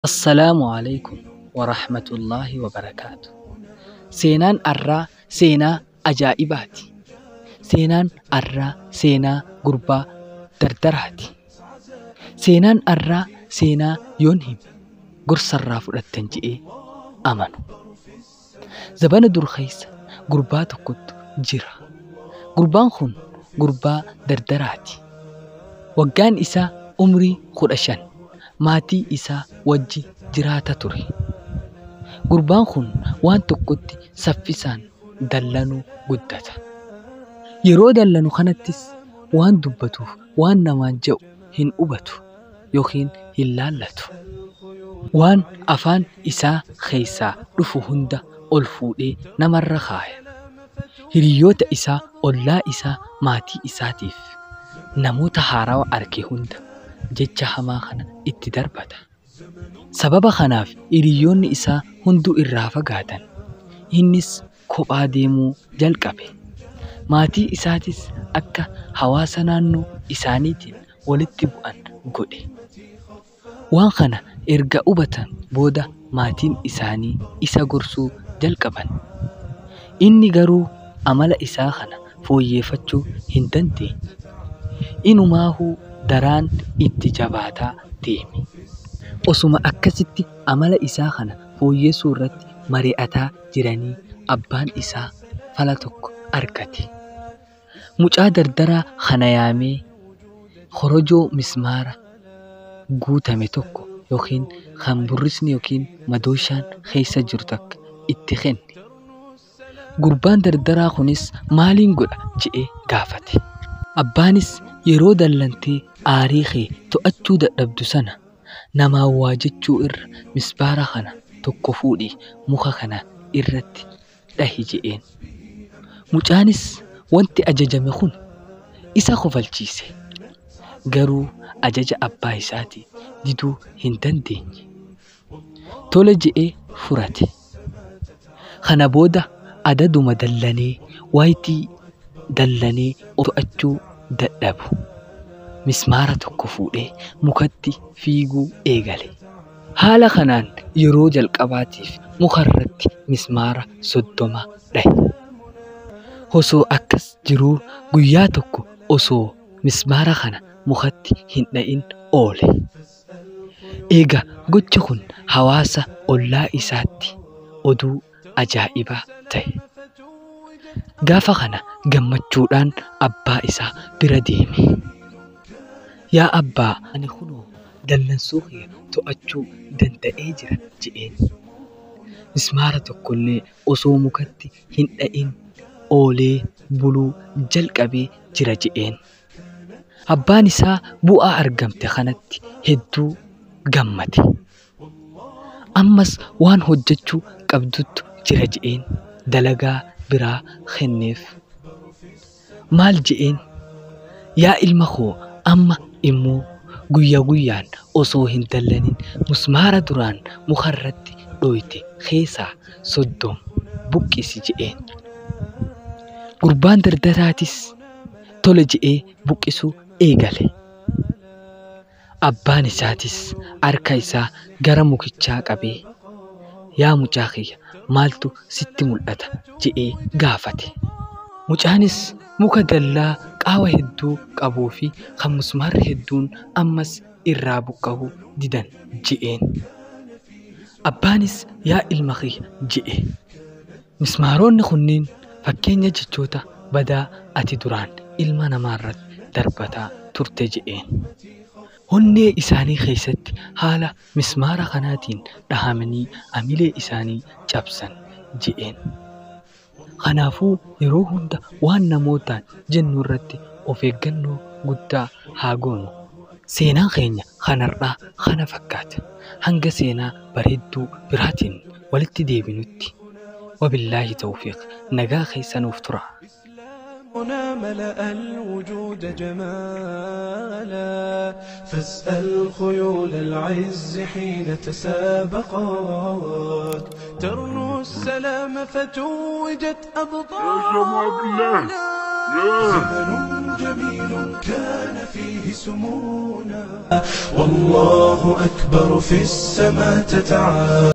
Assalaamu alaikum wa rahmatullaahi wa barakaatu. Seenaan har'aa seenaa ajaa'ibaati. Seenaan har'aa seenaa gurbaa dardaraati. Seenaan har'aa seenaa yoon hime gorsarraa fudhattan jedhee amanu. Zabana dur keessa gurbaa tokkotu jira. Gurbaan kun gurbaa dardaraati. Waggaan isaa umrii kudha shan. Maatii isaa wajji jiraata ture. Gurbaan kun waan tokkotti saffisaan dallanuu guddata. Yeroo dallanu kanattis waan dubbatuuf waan namaan jedhu hin hubatu yookiin hin laallatu. Waan afaan isaa keessaa dhufu hunda ol fuudhee namarra kaaya. Hiriyoota isaa, ollaa isaa, maatii isaatiif namoota haarawaa arge hunda jecha hamaa kana itti darbata. Sababa kanaaf hiriyoonni isaa hunduu irraa fagaatan. Innis kophaa deemuu jalqabe. Maatii isaatis akka hawaasa naannoo isaaniitiin walitti bu'an godhe. Waan kana erga hubatan booda maatiin isaanii isa gorsuu jalqaban. Inni garuu amala isaa kana fooyyeffachuu hin dandeenye. Inumaahuu daraan itti jabaataa deeme. Osuma akkasitti amala isaa kana fooyyessuu irratti mari'ataa jiranii abbaan isaa fala tokko argate. Mucaa dardaraa kana yaamee korojoo mismaara guutame tokko yookiin kan burrisni yookiin madooshaan keessa jiru takka itti kenne. Gurbaan dardaraa kunis maaliin godha jedhee gaafate. Abbaanis yeroo dallantee aarii kee to'achuu dadhabdu sana namaan waa jechuu irra mismaara kana tokko fuudhii muka kana irratti dhahi jedheen. Mucaanis wanti ajajame kun isa kofalchiise. Garuu ajaja abbaa isaatii diduu hin dandeenye. Tole jedhee fudhate. Kana booda adaduma dallanee waayitii dallanee to'achuu dadhabu. Mismaara tokko fuudhee mukatti fiiguu eegale. Haala kanaan yeroo jalqabaatiif mukarratti mismaara soddoma dhahe. Osoo akkas jiruu guyyaa tokko osoo mismaara kana mukatti hin dha'in oole. Egaa gochi kun hawaasa ollaa isaatti oduu ajaa'ibaa ta'e. Gaafa kana gammachuudhaan abbaa isaa bira deeme. Yaa abbaa ani kunoo dallansuu kee to'achuu danda'ee jira jedheen. Mismaara tokkollee osoo mukatti hin dha'in oolee buluu jalqabee jira jedheen. Abbaan isaa bu'aa argamte kanatti hedduu gammade. Ammas waan hojjechuu qabdutu jira jedheen dalagaa biraa kenneef. Maal jedheen yaa ilma koo amma immoo guyyaa guyyaan osoo hin dallanin mismaara duraan mukarratti dhoyte keessaa soddom buqqisi jedheen. Gurbaan dardaraatis tole jedhee buqqisuu eegale. Abbaan isaatis harka isaa gara mukichaa qabee yaa mucaa kiyya maaltu sitti mul'ata jedhee gaafate. Mucaanis muka dallaa qaawa hedduu qabuu fi kan mismaarri hedduun ammas irraa buqqa'uu didan jedheen. Abbaanis yaa ilma kiyya jedhe. Mismaaronni kunniin fakkeenya jechoota badaa ati duraan ilma namaarratti darbataa turte jedheen. Onnee isaanii keessatti haala mismaara kanaatiin dhahamanii amilee isaanii cabsan jedheen. Kanaafuu yeroo hunda waan namootaan jennu irratti of eeggannoo guddaa haa goonu. Seenaan keenya kanarraa kana fakkaata. Hanga seenaa bareedduu biraatiin walitti deebinutti. وبالله توفيق نجاة خيسان tura. هنا ملأ الوجود جمالا فاسأل خيول العز حين تسابقات ترنو السلام فتوجت أبطالا يا جماعة بالله. يا. زمن جميل كان فيه سمونا والله أكبر في السماء تتعالى